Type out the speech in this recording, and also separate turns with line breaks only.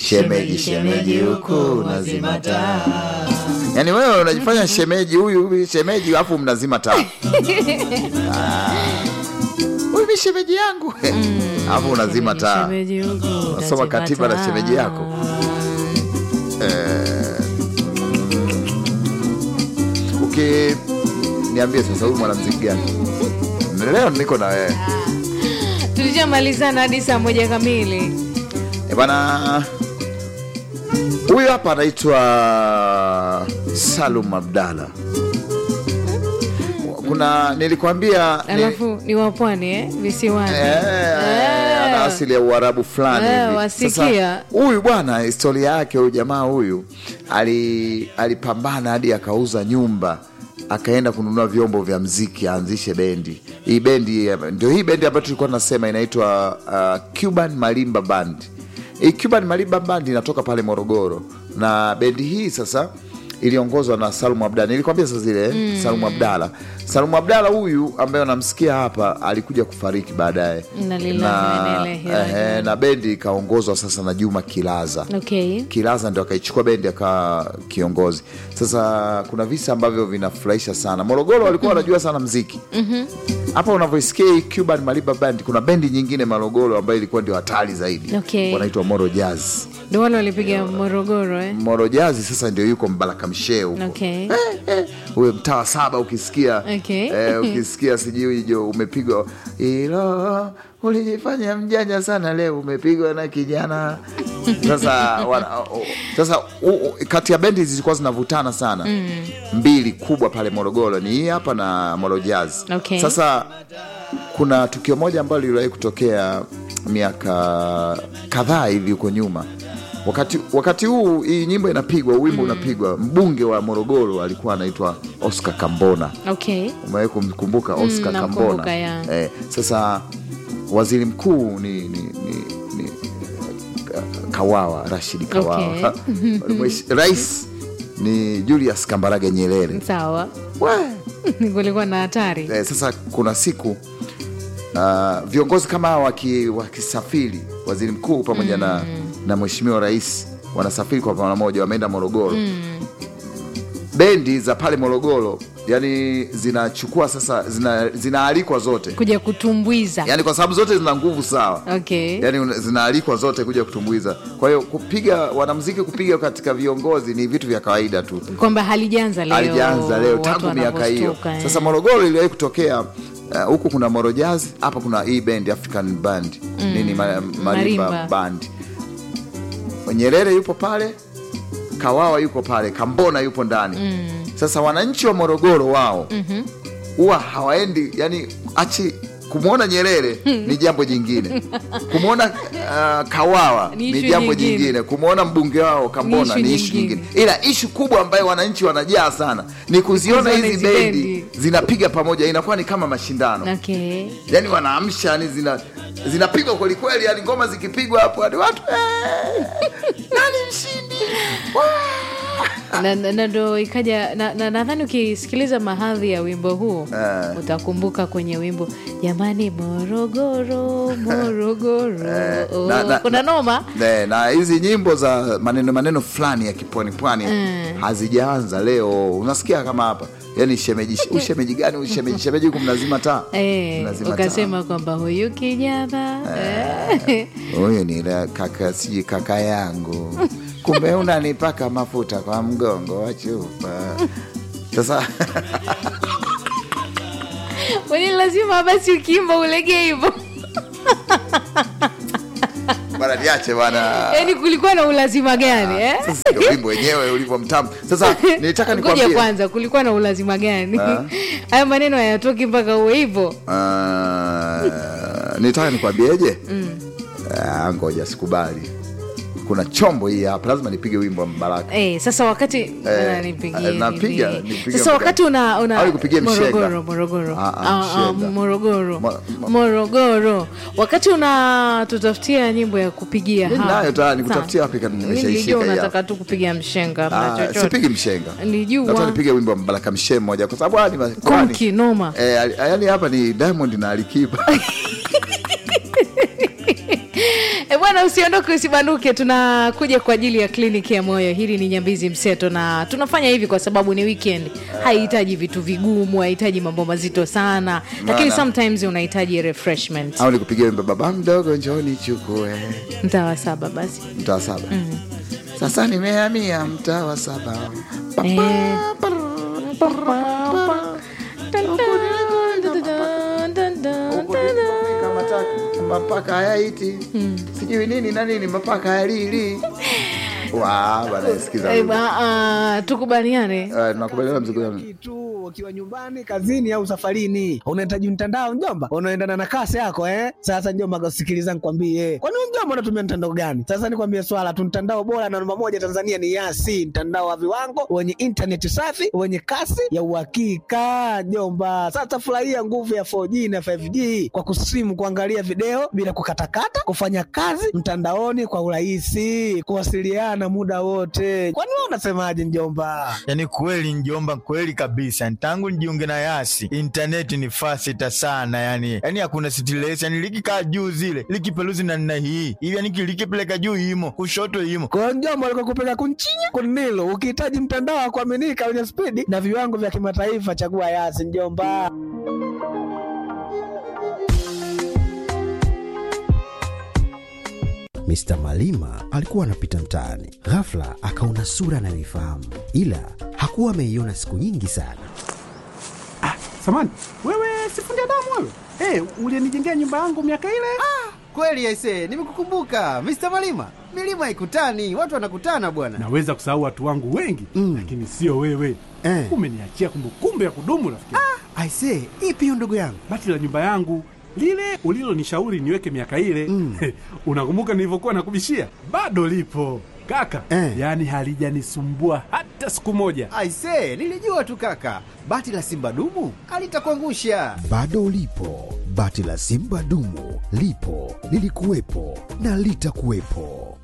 shemeji shemeji huku nazima taa yaani wewe unajifanya shemeji huyu huyu shemeji alafu mnazima taa Ah. huyu mi shemeji yangu alafu unazima taa
Shemeji huku,
Unasoma
kazima
katiba na
taa.
shemeji yako. uki niambie sasa huyu mwanamziki gani leo niko na wewe
tulishamalizana hadi saa moja kamili
Eh, bana huyu hapa anaitwa salum abdala kuna nilikwambia ni-
alafu ni wapwani eh? visiwani
Eh, ana asili ya uarabu fulani
Eh,
hivi.
wasikia.
Sasa, huyu bwana historia yake huyu jamaa huyu ali- alipambana hadi akauza nyumba akaenda kununua vyombo vya mziki aanzishe bendi hii bendi eh, ndio hii bendi ambayo tulikuwa tunasema inaitwa uh, cuban malimba band hii cuban malimba band inatoka pale morogoro na bendi hii sasa iliongozwa na Salum Abdala. Nilikwambia sasa zile mm. Salum Abdala. Salum Abdala huyu ambaye unamsikia hapa alikuja kufariki baadaye
Inna lillahi wa inna ilaihi rajiun.
ehe, na bendi ikaongozwa sasa na Juma Kilaza.
okay
Kilaza ndio akaichukua bendi akawa kiongozi. Sasa kuna visa ambavyo vinafurahisha sana. Morogoro walikuwa wanajua sana mziki hapa unavyoisikia hii Cuban Maliba Band, kuna bendi nyingine Morogoro ambayo ilikuwa ndio hatari zaidi,
Okay.
wanaitwa Moro Jazz.
ndo wale walipiga morogoro eh?
Moro Jazz sasa ndio yuko Mbaraka Mshee huko
okay
huyo mtaa wa saba ukisikia
Okay.
eh, ukisikia sijui jo umepigwa ilo ulijifanya mjanja sana leo umepigwa na kijana sasa wana, o- sasa u, u, kati ya bendi zilikuwa zinavutana sana mm. mbili kubwa pale morogoro ni hii hapa na moro jazz
Okay.
sasa kuna tukio moja ambalo liliwahi kutokea miaka kadhaa hivi huko nyuma wakati wakati huu hii nyimbo inapigwa wimbo unapigwa mbunge wa morogoro alikuwa anaitwa oscar kambona
okay
umewahi kumkumbuka oscar
namkumbuka,
kambona
ya.
eh, sasa waziri mkuu ni, ni, ni, ni Ka- kawawa rashidi kawawa Mwesh- rais ni julius kambarage nyerere
sawa
We!
kulikuwa na hatari
eh, sasa kuna siku uh, viongozi kama hawa waki- wakisafiri waziri mkuu pamoja na, na mheshimiwa rais wanasafiri kwa pamoja wameenda morogoro bendi za pale morogoro yani zinachukua sasa zina- zinaalikwa zote
kuja kutumbwiza
yani kwa sababu zote zina nguvu sawa
okay
yani una- zinaalikwa zote kuja kutumbuiza kwa hiyo kupiga wanamziki kupiga katika viongozi ni vitu vya kawaida tu
kwamba halijaanza leo
alijaanza leo
watu
tangu miaka hiyo
wanavyostuka, eh.
sasa morogoro iliwahi kutokea uh, huku kuna morojaz hapa kuna hii band african band nini ma, marimba
Marimba.
band nyerere yupo pale kawawa yupo pale kambona yupo ndani sasa wananchi wa morogoro wao huwa hawaendi yani achi kumwona nyerere ni jambo jingine kumwona uh, kawawa
Ni
ni
issue
jambo
nyingine.
jingine kumwona mbunge wao kambona
Ni
ni
issue
ishu
nyingine.
nyingine ila ishu kubwa ambayo wananchi wanajaa sana ni kuziona
Kuziona
hizi
hizi
bendi
bendi.
zinapiga pamoja inakuwa ni kama mashindano
okay
yani wanaamsha yani zina zinapigwa kwelikweli yani ngoma zikipigwa hapo hadi watu "Eh, nani mshindi Wah!"
na na- na ndo ikaja na- na- nadhani ukisikiliza mahadhi ya wimbo huu
Eh.
utakumbuka kwenye wimbo jamani morogoro morogoro
Eh,
oh,
na- na-
kuna noma
Ne, na hizi nyimbo za maneno maneno fulani ya kipwani pwani hazijaanza leo unasikia kama hapa yani shemeji ushemeji gani ushemeji shemeji huku mnazima taa
Eh,
Mnazima taa.
ukasema kwamba huyu kijana eh.
huyu ni la- kaka sijui kaka yangu kumbe unanipaka mafuta kwa mgongo wa chupa sasa
Kwani lazima basi ukiimba ulege hivyo
bana niache bana
yaani kulikuwa na ulazima gani eh?
Sasa ndio wimbo wenyewe ulivyo mtamu sasa nilitaka
ngoja
nikwambie
kwanza kulikuwa na ulazima gani haya maneno hayatoki mpaka uwe hivyo
Ah, nilitaka nikwambieje Ah, ngoja sikubali kuna chombo hii hapa lazima nipige wimbo wa mbaraka
Eh, sasa wakati
Eh,
Bana, nipigie
eh, napiga,
nini?
nipigie
sasa wakati una, una
Au nikupigie mshenga?
morogoro morogoro
Ah, ah,
Ah, ah,
mshenga.
morogoro
Mo- mo-
morogoro wakati una tutafutia nyimbo ya kupigia
Mimi
hapa.
nayo tayari,
Sawa.
nikutafutia wapi kama
Mimi
nimeshaishika
nilijua
hii
unataka tu kupiga mshenga na
Ah,
chochote.
sipigi mshenga
Nilijua.
Nataka nipige wimbo wa mbaraka mshe mmoja kwa sababu haya ni ma-
Konki, noma.
eh, ali- yani hapa ni diamond na alikiba
Eh, bwana usiondoke usibanduke tunakuja kwa ajili ya kliniki ya moyo hili ni nyambizi mseto na tunafanya hivi kwa sababu ni weekend haihitaji vitu vigumu haihitaji mambo mazito sana lakini
Maana-
sometimes unahitaji refreshment
au nikupigia wimbo baba mdogo njoni chukue
mtaa wa saba basi
mtaa wa saba sasa nimehamia mtaa wa saba Pa-
Eh.
pa- Huku nimekomeka mataka, mapaka hayaiti sijui nini na nini mapaka hayalili wa bana sikiza
Eh, ba- ah, tukubaliane
Eh, tunakubaliana mzigo wangu.
kitu ukiwa nyumbani kazini au safarini unahitaji mtandao njomba unaendana na kasi yako eh sasa njomba sikiliza nikwambie kwani wewe mjomba unatumia mtandao gani sasa nikwambie swala tu mtandao bora na namba moja tanzania ni yasi mtandao wa viwango wenye intaneti safi wenye kasi ya uhakika njomba sasa furahia nguvu ya 4g na 5g kwa kusimu kuangalia video bila kukatakata kufanya kazi mtandaoni kwa urahisi kuwasiliana muda wote kwani wewe unasemaje njomba
yaani kweli njomba kweli kabisa tangu nijiunge na yasi intaneti ni fasita sana yani yani hakuna stress yani likikaa juu zile likipeluzi na nna hii hivi yani likipeleka juu imo kushoto imo
kwa njomba alikokupeleka kunchinya kunilo ukihitaji mtandao wa kuaminika wenye spidi na viwango vya kimataifa chagua yasi njomba
Mr. Malima alikuwa anapita mtaani, ghafla akaona sura anayoifahamu, ila hakuwa ameiona siku nyingi sana.
Samani, wewe sifundi damu wewe? Hey, ulienijengea nyumba yangu miaka ile?
Kweli aise, nimekukumbuka Mr. Malima. Milima ikutani, watu wanakutana bwana.
Naweza kusahau watu wangu wengi
Mm.
lakini sio wewe.
Eh.
Umeniachia kumbukumbu ya kudumu rafiki. Ah.
Aise, ipi hiyo ndugu yangu?
Bati la nyumba yangu lile ulilonishauri niweke miaka ile
Mm.
unakumbuka nilivyokuwa nakubishia? Bado lipo kaka,
Eh.
yaani halijanisumbua hata siku moja.
Aise, nilijua tu kaka. Bati la Simba dumu alitakuangusha.
Bado ulipo, bati la Simba dumu lipo, lilikuwepo na litakuwepo.